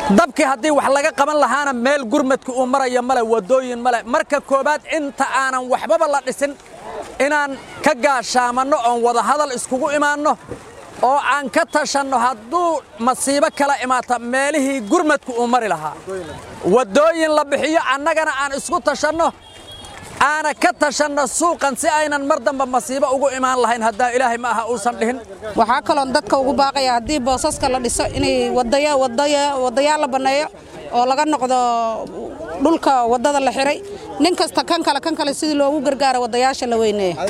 dabkii haddii wax laga qaban lahaana meel gurmadka uu maraya male waddooyin male marka koowaad inta aanan waxbaba la dhisin inaan ka gaashaamanno oon wadahadal iskugu imaanno oo aan ka tashanno hadduu masiibo kala imaata meelihii gurmadku uu mari lahaa waddooyin la bixiyo annagana aan isku tashanno aana ka tashanno suuqan si aynan mar damba masiibo ugu imaan lahayn haddaa ilaahay ma aha uusan dhihin waxaa kaloon dadka ugu baaqaya haddii boosaska la dhiso inay wadayaal la banneeyo oo laga noqdo dhulka waddada la xiray nin kasta kan kale kan kale sidii loogu gargaaro wadayaasha la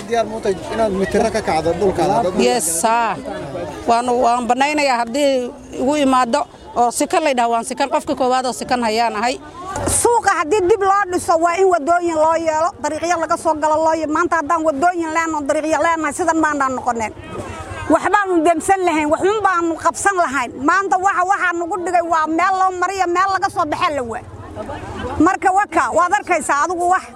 weyneeya waan bannaynayaa haddii igu imaado oo sikan laydhaha waan sikan qofka koowaad oo sikan hayaan ahay suuqa haddii dib loo dhiso waa in wadooyin loo yeelo dariiqyo laga soo galo loo maanta haddaan wadooyin leenoo dariiqyo leenahay sidan maanaan noqoneen waxbaanu demsan lahayn waxun baanu qabsan lahayn maanta waxa waxaa nugu dhigay waa meel loo mariyo meel laga soo baxee la waa marka waka waad arkaysaa adigu wax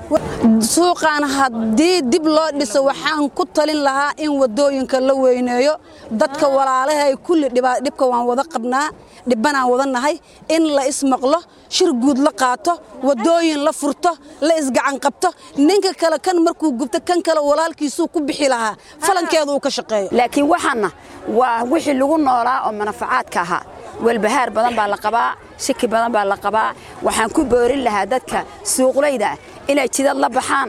suuqaan haddii dib loo dhiso waxaan ku talin lahaa in waddooyinka la weyneeyo dadka walaalahay kulli dhibka waan wada qabnaa dhibbanaan wada nahay in la ismaqlo shir guud la qaato waddooyin la furto la isgacan qabto ninka kale kan markuu gubto kan kale walaalkiisuu ku bixi lahaa falankeedu uu ka shaqeeyo laakiin waxaanna waa wixii lagu noolaa oo manafacaadka ahaa walbahaar badan baa la qabaa shaki badan baa la qabaa waxaan ku boorin lahaa dadka suuqlayda ah inay jidad la baxaan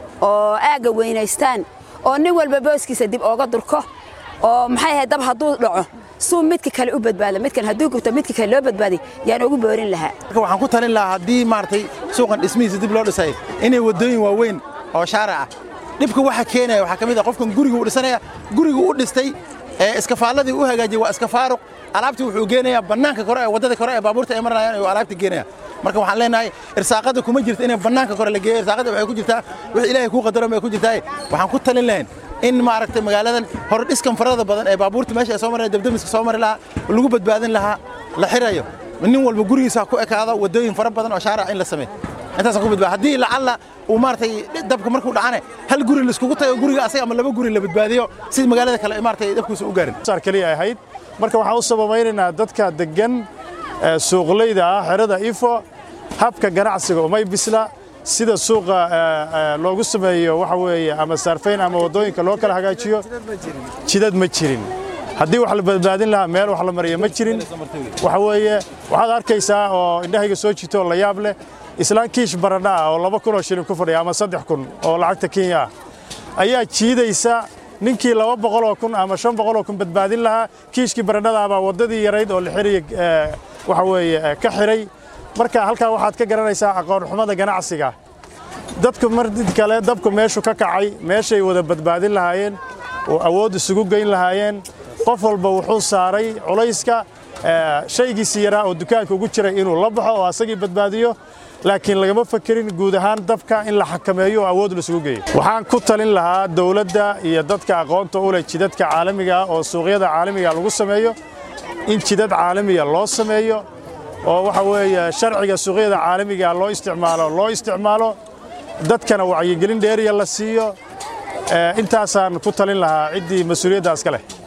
oo aagga weynaystaan oo nin walba booskiisa dib ooga durko oo maxay ahayd dab hadduu dhaco suu midka kale u badbaado midkan hadduu gubto midka kale loo badbaaday yaan ugu boorin lahaa marka waxaan ku talin lahaa haddii maaragtay suuqan dhismihiisa dib loo dhisay inay waddooyin waaweyn oo shaaric ah dhibka waxa keenaya waxaa ka mid ah qofkan guriga u dhisanaya guriga u dhistay ee iskafaaladii u hagaajiyey waa iska faaruq alaabtii wuxuu geenayaa bannaanka kore ee waddada kore ee baabuurta ay maranayaan ayuu alaabta geenaya marka waxaan leenahay irsaaqada kuma jirto inay bannaanka kore la geeyo irsaaqada waxay ku jirtaa wix ilaahay kuu qadaro bay ku jirtaa waxaan ku talin lahayn in maaragtay magaaladan hore dhiskan farada badan ee baabuurta meesha ay soo maraya dabdamiska soo mari lahaa lagu badbaadin lahaa la xirayo nin walba gurigiisa ku ekaado waddooyin fara badan oo shaaric in la sameeyo intaasaan ku badbaada haddii lacalla uu maaragtay dabka markuu dhacane hal guri laiskugu tago guriga asaga ama laba guri la badbaadiyo si magaalada kale maaragtay dabkiisa u gaarin saar kaliya ahayd marka waxaan u sababaynaynaa dadka degan suuqlayda ah xerada ifo habka ganacsiga umay bisla sida suuqa loogu sameeyo waxa weeye ama saarfayn ama waddooyinka loo kala hagaajiyo jidad ma jirin haddii wax la badbaadin lahaa meel wax la mariya ma jirin waxa weeye waxaad arkaysaa oo indhahayga soo jito oo la yaab leh islaan kiish baradha ah oo laba kun oo shilin ku fadhiya ama saddex kun oo lacagta kenya ah ayaa jiidaysa ninkii laba boqoloo kun ama shan boqoloo kun badbaadin lahaa kiishkii baradhada baa waddadii yarayd oo la xiraya waxa weeye ka xiray marka halkaa waxaad ka garanaysaa aqoonxumada ganacsiga dadku mar kale dabku meeshu ka kacay meeshay wada badbaadin lahaayeen oo awood isugu geyn lahaayeen qof walba wuxuu saaray culayska shaygiisii yaraa oo dukaanka ugu jiray inuu la baxo oo asagii badbaadiyo laakiin lagama fakerin guud ahaan dabka in la xakameeyo oo awood laisugu geeyo waxaan ku talin lahaa dowladda iyo dadka aqoonta u leh jidadka caalamiga ah oo suuqyada caalamiga lagu sameeyo in jidad caalamiga loo sameeyo oo waxa weeye sharciga suuqyada caalamiga loo isticmaalo loo isticmaalo dadkana wacyigelin dheeriya la siiyo intaasaan ku talin lahaa ciddii mas-uuliyaddaas ka leh